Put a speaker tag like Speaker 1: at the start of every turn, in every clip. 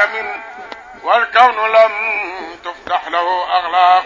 Speaker 1: أقلام والكون لم تفتح له أغلاق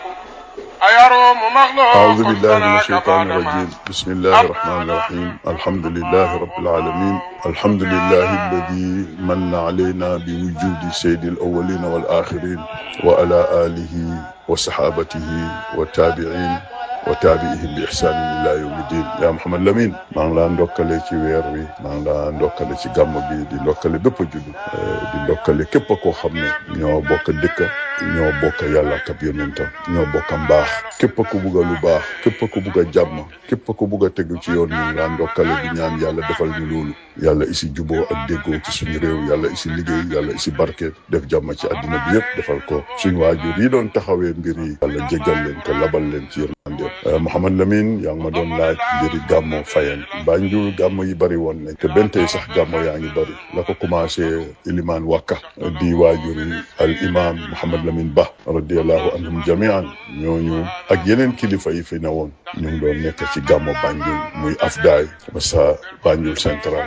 Speaker 1: أيروم مغلوق
Speaker 2: أعوذ بالله من
Speaker 1: سناك
Speaker 2: الشيطان
Speaker 1: بعدما
Speaker 2: الرجيم بسم الله الرحمن الرحيم الحمد لله رب العالمين الحمد لله الذي من علينا بوجود سيد الأولين والآخرين وعلى آله وصحابته والتابعين وتابعهم بإحسان إلى يوم الدين يا محمد Lamine maa ngi laa ndokkale ci weer wi maa ngi laa ndokkale ci gàmm bi di ndokkale bépp juddu di ndokkale képp koo xam ne ñoo bokk dëkk ñoo bokk yàlla ak ab yonentam ñoo bokk mbaax képp ku bugg a lu baax képp ku bugg a jàmm képp ku bugg a tegu ci yoon ñu ngi laa ndokkale di ñaan yàlla defal ñu loolu yàlla isi juboo ak déggoo ci suñu réew yàlla isi liggéey yàlla isi barke def jàmm ci àddina bi yëpp defal ko suñu waajur yi doon taxawee mbir yi yàlla jéggal leen te labal leen ci yërmande Mouhamad Lamine yaa ngi ma doon laaj mbiri gàmmo fayen Banjul gàmmo yi bëri woon nañ te benn tey sax gàmmo yaa ngi bëri la ko commencé ilimaan wakka di waajuri al imam Mouhamad Lamine Ba radiallahu anhum jamian ñooñu ak yeneen kilifa yi fi ne woon ñu ngi doon nekk ci gàmmo Banjul muy afdaay ba sa Banjul central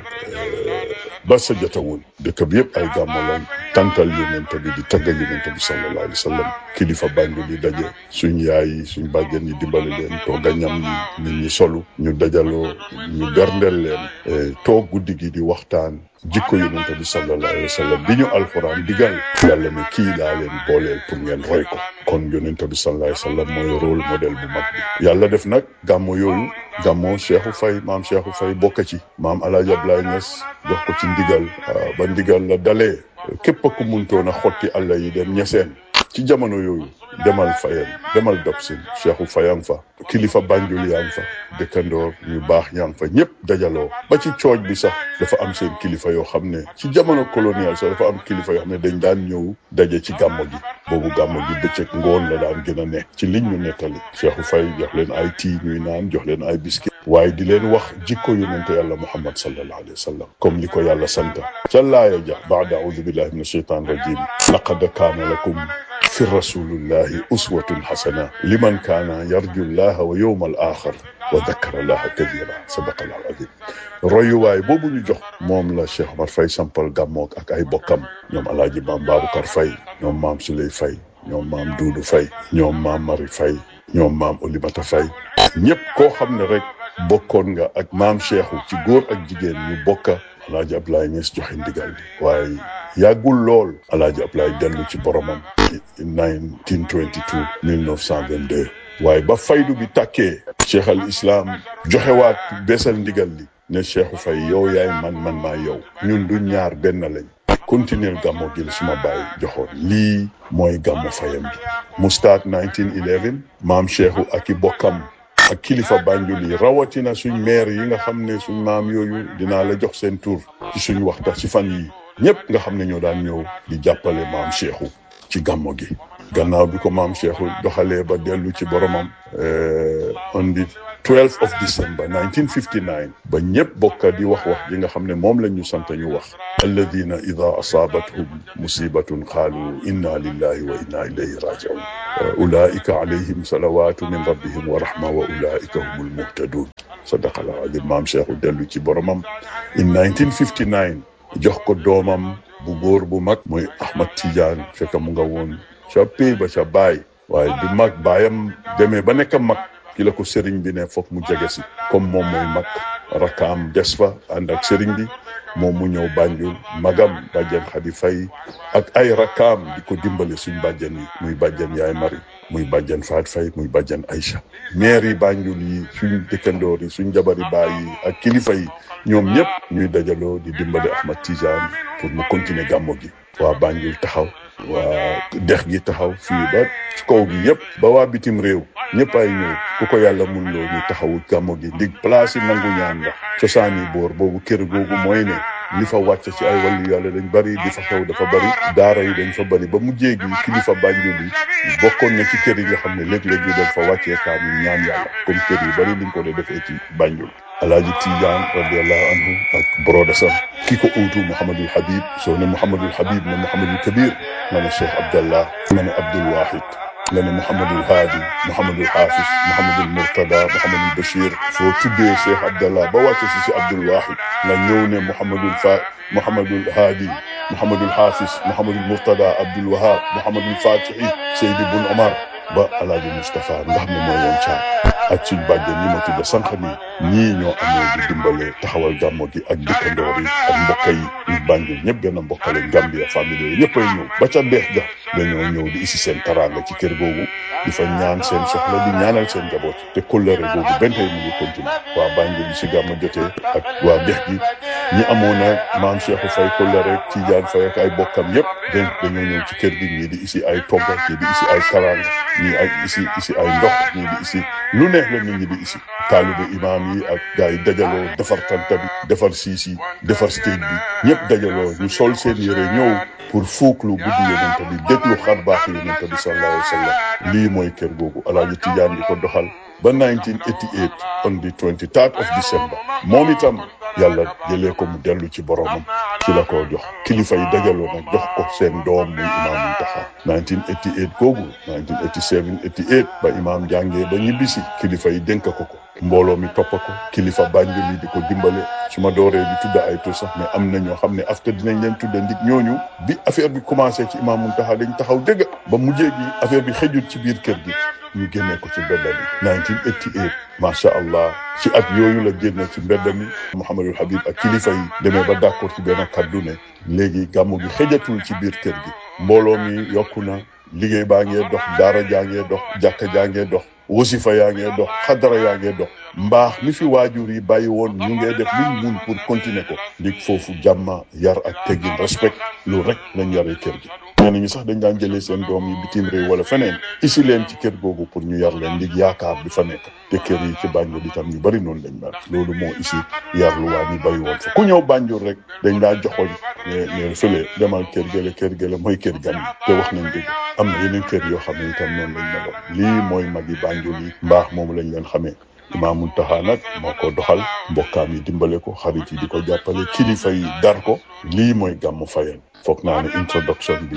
Speaker 2: ba sa jotawul dëkk bi yëpp ay gàmmo lañ tantal yonent bi di tagga yonent bi sallallahu alayhi wa sallam kilifa Banjul yi daje suñ yaay yi suñ bàjjen yi dimbali leen toog a ñam ñi nit ñi solu ñu dajaloo ñu berndeel leen toog guddi gi di waxtaan jikko yonent bi sallallahu alayhi wa sallam bi ñu alquran digal yàlla ne kii laa leen booleel pour ngeen roy ko kon yonent bi sallallahu alayhi wa sallam mooy rôle modèle bu mag bi yàlla def nag gàmmo yooyu gàmmo Cheikhou Faye maam Cheikhou Faye bokk ci maam El Hadj Abdoulaye Niass jox ko ci ndigal ba ndigal la dalee képp ku muntoon a xotti àlla yi dem ñeseen ci jamono yooyu demal Fayeen demal Dobsin Cheikhou Faye fa kilifa Banjul yaa ngi fa dëkkandoor ñu baax yaa ngi fa ñëpp dajaloo ba ci cooj bi sax dafa am seen kilifa yoo xam ne ci jamono colonial sax dafa am kilifa yoo xam ne dañ daan ñëw daje ci gàmmo gi boobu gàmmo gi bëccëg ngoon la daan gën a nekk ci liñ ñu nettali Cheikhou Faye jox leen ay tii ñuy naan jox leen ay biscuit waaye di leen wax jikko yonente yàlla muhammad sallallahu alayhi wa sallam comme li ko yàlla santa ca laaya ja baada audu billahi min ashaitan rajim laqad kaana lakum fi rasulillahi uswatun hasana liman kaana yarju llaha wa yowma al axar wa dakara llaha kathira sadaqa allahu azim royuwaay boobu ñu jox moom la Cheikh Omar Faye sampal gàmmoog ak ay bokkam ñoom alaaji maam Babacar Faye ñoom maam Suley Faye ñoom maam Duudu Faye ñoom maam Mari Faye ñoom maam Olimata Faye ñëpp koo xam ne rek bokkoon nga ak maam Cheikhou ci góor ak jigéen ñu bokka alaaji Ablaye Niass joxe ndigal bi waaye yàggul lool alaaji Ablaye dellu ci boromam 1922 1922 waaye ba faydu bi tàkkee cheikh al islam joxewaat beesal ndigal li ne Cheikhou Faye yow yaay man man maa yow ñun du ñaar benn lañ continuer gàmmo gi suma bàyyi joxoon lii mooy gàmmo fayam bi mu start 1911 maam Cheikhou ak i bokkam ak kilifa Banjul yi rawatina suñ maire yi nga xam ne suñ maam yooyu dinaa la jox seen tur ci suñ waxtaan ci fan yi ñëpp nga xam ne ñoo daan ñëw di jàppale maam Cheikhou ci gàmmo gi gannaaw bi ko maam Cheikhou doxalee ba dellu ci boromam on the 12 of December 1959 ba ñëpp bokka di wax wax ji nga xam ne moom la ñu sant ñu wax alladina ida asaabathum musibatun qaalu inna lillahi wa inna ilayhi rajiun ulaika alayhim salawatu min rabbihim wa rahma wa ulaika humul muhtadun sadaqa allahu azim maam Cheikhou dellu ci boromam in 1959 jox ko doomam bu góor bu mag muy Ahmad Tidiane fekk mu nga woon ca pay ba ca baay waaye bi mag baayam demee ba nekk mag ki la ko sëriñ bi ne foog mu jege si comme moom mooy mag rakkaam des fa ànd ak sëriñ bi moom mu ñëw Banjul magam bàjjen Xadi Fay ak ay rakkaam di ko dimbale suñ bàjjen yi muy bàjjen Yaay Mari muy bàjjen Faat Fay muy bàjjen Aïcha maire yi Banjul yi suñ dëkkandoor yi suñ jabari baay yi ak kilifa yi ñoom ñëpp ñuy dajaloo di dimbale Ahmad Tidiane pour mu continuer gàmmo gi waa Banjul taxaw waa dex gi taxaw fii ba ci kaw gi yëpp ba waa bitim réew ñëpp ay ñëw ku ko yàlla mun loo ñu taxawu gàmmo gi ndig place yi nangu ñaan la cosaan yi boor boobu kër googu mooy ne li fa wàcc ci ay wàllu yàlla dañ bari di fa xew dafa bari daara yi dañ fa bari ba mu jéegi kilifa Banjul yi bokkoon na ci kër yi nga xam ne léeg-léeg ñu doon fa wàccee kaamil ñaan yàlla comme kër yi bari liñ ko dee defee ci Banjul alaaji Tidiane radiallahu anhu ak broda sam ki ko uutu Mouhamadul Habib soo ne Mouhamadul Habib ne Mouhamadul Kabir nga ne Cheikh Abdallah nga ne Abdoul Wahid nga ne Mouhamadul Haadi Mouhamadul Hafiz Mouhamadul Murtada Mouhamadul Bachir soo tuddee Cheikh Abdallah ba wàcce si si Abdoul Wahid nga ñëw ne Mouhamadul Fa Mouhamadul Haadi Mouhamadul Hafiz Mouhamadul Mourtada Abdoul Wahab Mouhamadul Fatihi Seydi Bun Omar ba alaaji Moustapha nga xam ne mooy woon caar ak suñ bàjjen ñi ma tudda sànq nii ñii ñoo amee di dimbale taxawal gàmmo gi ak dëkkandoor yi ak mbokk yi ñu Banjul ñëpp gën a mbokkale Gambia famille yooyu ñëpp ay ñëw ba ca deex ga dañoo ñëw di isi seen taraanga ci kër googu di fa ñaan seen soxla di ñaanal seen njaboot te kóllëre googu benn tey mu ngi continué waa Banjul bi si gàmmo jotee ak waa deex gi ñi amoon na maam Cheikhou Faye kóllëre Tidiane Faye ak ay bokkam yëpp dañ dañoo ñëw ci kër gi ñii di isi ay togga ñii di isi ay taraanga ñii ay isi isi ay ndox ñii di isi lu neex la nit ñi di isi taalibe imaam yi ak gars yi dajaloo defar tanta bi defar siis yi defar stage bi ñëpp dajaloo ñu sol seen yére ñëw pour fuuklu guddi yonent bi déglu xar baax yonent bi sallallahu alayhi wa sallam lii mooy kër googu alaaji Tijaan di ko doxal ba 1988 on the 23rd of December moom itam yàlla jëlee ko mu dellu ci boromam ci la ko jox kilifa yi dajaloo nag jox ko seen doom muy imaam Muntaxa 1988 googu 1987 88 ba imaam jàngee ba ñibbisi kilifa yi dénk ko ko mbooloo mi topp ko kilifa Banjul yi di ko dimbale su ma dooree di tudda ay tur sax mais am na ñoo xam ne after dinañ leen tudda ndig ñooñu bi affaire bi commencé ci imaam Muntaxa dañ taxaw dëgg ba mujjee gi affaire bi xëjut ci biir kër gi ñu génnee ko ci mbedda mi 1988 macha allah ci at yooyu la génne ci mbedda mi Mouhamadul Habib ak kilifa yi demee ba d'accord ci benn kaddu ne léegi gàmmu gi xëjatul ci biir kër gi mbooloo mi yokku na liggéey baa ngee dox daara jaa ngee dox jàkka jaa ngee dox wasifa yaa ngee dox xadara yaa ngee dox mbaax mi fi waajur yi bàyyi woon ñu ngee def luñ mun pour continuer ko ndig foofu jàmma yar ak teggin respect loolu rek lañ yaree kër gi ñenn ñi sax dañ daan jëlee seen doom yi bitim réew wala feneen isi leen ci kër googu pour ñu yar leen ndig yaakaar bi fa nekk te kër yi ci Banjul itam ñu bari noonu lañ mel loolu moo isi yar lu waa ñu bàyyi woon fa ku ñëw Banjul rek dañ daa joxoñ ne ne fële demal kër gële kër gële mooy kër gan yi te wax nañ dëgg am na yeneen kër yoo xam ne itam noonu lañ meloon lii mooy magi Banjul yi mbaax moomu lañ leen xamee Imaam Muntaxa nag moo ko doxal mbokkaam yi dimbale ko xarit yi di ko jàppale kilifa yi dar ko lii mooy gàmmu Fayeen foog naa ne introduction bi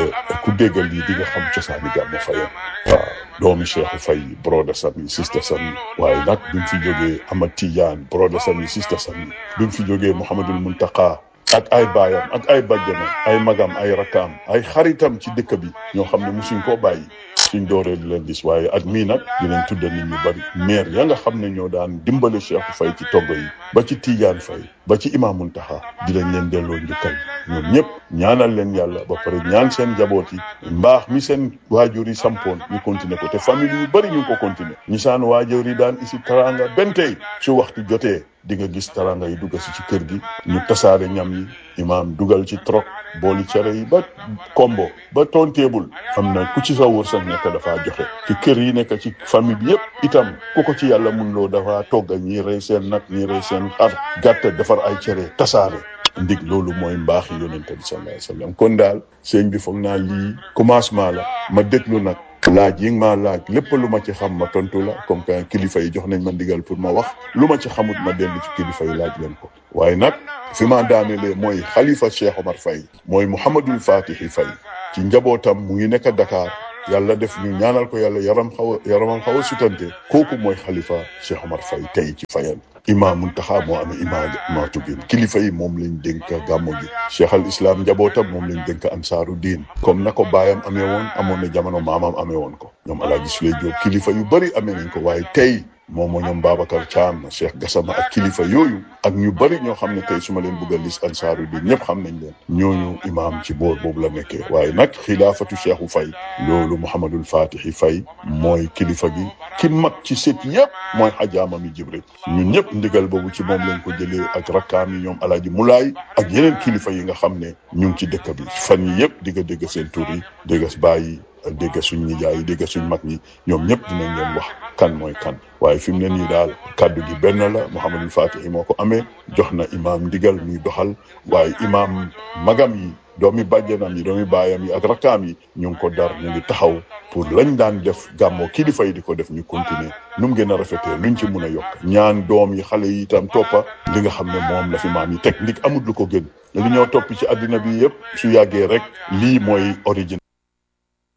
Speaker 2: ku déggal lii di nga xam cosaani gàmmu Fayeen waaw doomi Cheikhu Fay broda sam yi sister sam yi waaye nag bi mu fi jógee Amad Tijaan broda sam yi sister sam yi bi mu fi jógee Mouhamadul Muntaqa ak ay baayam ak ay bajjanam ay magam ay rakkaam ay xaritam ci dëkk bi ñoo xam ne musuñ koo bàyyi suñ dooree di leen gis waaye at mii nag dinañ tudda nit ñu bari maire ya nga xam ne ñoo daan dimbale Cheikh Faye ci togg yi ba ci Tidiane Faye ba ci Imam Muntaxa dinañ leen delloo njukkal ñoom ñëpp ñaanal leen yàlla ba pare ñaan seen njaboot yi mbaax mi seen waajur yi sampoon ñu continuer ko te famille yu bari ñu ngi ko continuer ñi saan waajur yi daan isi taranga benn tey su waxtu jotee di nga gis taranga yi dugg si ci kër gi ñu tasaare ñam yi imaam dugal ci trok booli cere yi ba kombo ba tonteebul am na ku ci sa wërsëg nekk dafa joxe ci kër yi nekk ci famille bi yëpp itam ku ko ci yàlla mun loo dafa togga ñii rey seen nag ñii rey seen xar gàtt defar ay cere tasaare ndig loolu mooy mbaaxi yonente bi sallallahu alayhi wa sallam kon daal sëñ bi foog naa lii commencement la ma déglu nag laaj yi nga ma laaj lépp lu ma ci xam ma tontu la comme que kilifa yi jox nañ ma ndigal pour ma wax lu ma ci xamut ma dellu ci kilifa yi laaj leen ko waaye nag fi ma daanelee mooy xalifa Cheikh Omar Faye mooy Mouhamadul Fatihi Faye ci njabootam mu ngi nekk Dakar yàlla def ñu ñaanal ko yàlla yaram xaw a yaramam xaw a sutante kooku mooy xalifa Cheikh Omar Faye tey ci Fayeen imaam Muntaxa moo amee imaam maatu gin kilifa yi moom lañ dénk gàmmo gi cheikh al islam njabootam moom lañ dénk ansaaru diin comme na ko baayam amee woon amoon na jamono maamam amee woon ko ñoom alaaji Suley Jóob kilifa yu bëri amee nañ ko waaye tey moom moo ñoom Babacar Thiam Cheikh Gassama ak kilifa yooyu ak ñu bëri ñoo xam ne tey su ma leen bëgg a lis ansaaru diin ñëpp xam nañ leen ñooñu imaam ci boor boobu la nekkee waaye nag xilaafatu cheikhu Faye loolu Mouhamadul Fatihi Faye mooy kilifa gi ki mag ci sët yëpp mooy xajaama mi Jibril ñun ñëpp ndigal boobu ci moom lañ ko jëlee ak rakkaam yi ñoom alaaji Mulaay ak yeneen kilifa yi nga xam ne ñu ngi ci dëkk bi fan yi yëpp di nga dégg seen tur yi dégg baay yi dégg suñ nijaay yi dégg suñ mag ñi ñoom ñëpp dinañ leen wax kan mooy kan waaye fi mu ne nii daal kaddu gi benn la Mouhamadul Fatihi moo ko amee jox na imaam ndigal muy doxal waaye imaam magam yi doomi bàjjanam yi doomi baayam yi ak rakkaam yi ñu ngi ko dar ñu ngi taxaw pour lañ daan def gàmmoo kilifa yi di ko def ñu continuer nu mu gën a rafetee luñ ci mun a yokk ñaan doom yi xale yi itam toppa li nga xam ne moom la fi maam yi teg ndik amut lu ko gën li ñoo topp ci àddina bi yëpp su yàggee rek lii mooy origine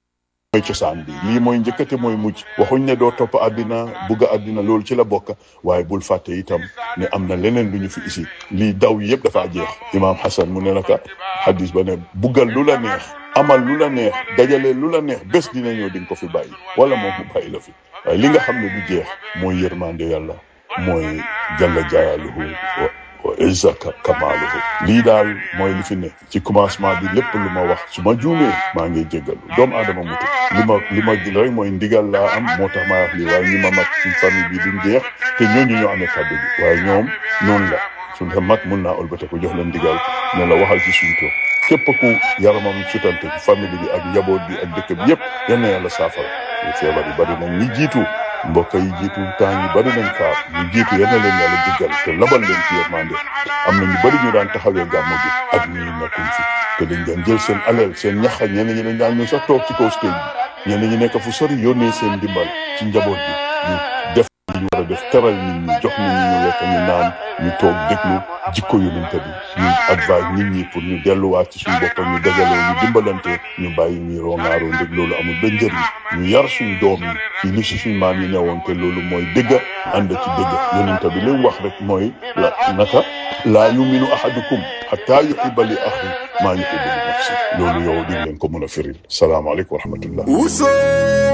Speaker 2: mooy cosaan bi lii mooy njëkkate mooy mujj waxuñ ne doo topp àddina bugg àddina loolu ci la bokk waaye bul fàtte itam ne am na leneen lu ñu fi isi lii daw yëpp dafa jeex imaam Hassan mu ne naka hadis ba ne buggal lu la neex amal lu la neex dajale lu la neex bés dina ñëw di nga ko fi bàyyi wala moom mu bàyyi la fi waaye li nga xam ne du jeex mooy yërmande yàlla mooy jalla jaaluhu wa izza kamaaluhu lii daal mooy li fi ne ci commencement bi lépp lu ma wax su ma juumee maa ngi jéggalu doomu aadama mutu li ma li ma gën rek mooy ndigal laa am moo tax maa wax lii waaye ñi ma mag ci famille bi duñ jeex te ñooñu ñoo amee kàddu bi waaye ñoom noonu la suñ sa mag mun naa ëlbate ko jox leen ndigal ne la waxal ci suñ toog képp ku yaramam sutante ci famille bi ak njaboot bi ak dëkk bi yëpp yal na yàlla saafara feebar yi bari nañ ñi jiitu mbokk yi jiitu temps yi bari nañ kaar ñu jiitu yal na leen yàlla jéggal te labal leen ci yërmande am na ñu bari ñu daan taxawee gàmmu gi ak ñi nekkuñ fi te dañ daan jël seen alal seen ñaxa ñenn ñi dañ daan ñëw sax toog ci kaw stage bi ñenn ñi nekk fu sori yónnee seen ndimbal ci njaboot bi ñu def li ñu war a def teral nit ñi jox nit ñi ñu lekk ñu naan ñu toog déglu jikko yonente bi ñu advise nit ñi pour ñu delluwaat ci suñu boppam ñu dajaloo ñu dimbalante ñu bàyyi ñuy rongaaroo ndég loolu amul benn njëriñ ñu yar suñ doom yi ci li si suñ maam yi newoon te loolu mooy dëgg ànd ci dëgg yonente bi li mu wax rek mooy la naka laa yuminu ahadukum hatta yuhibba li axi maa yuhibbu li nafsi loolu yow di leen ko mën a firil salaamaaleykum wa rahmatullah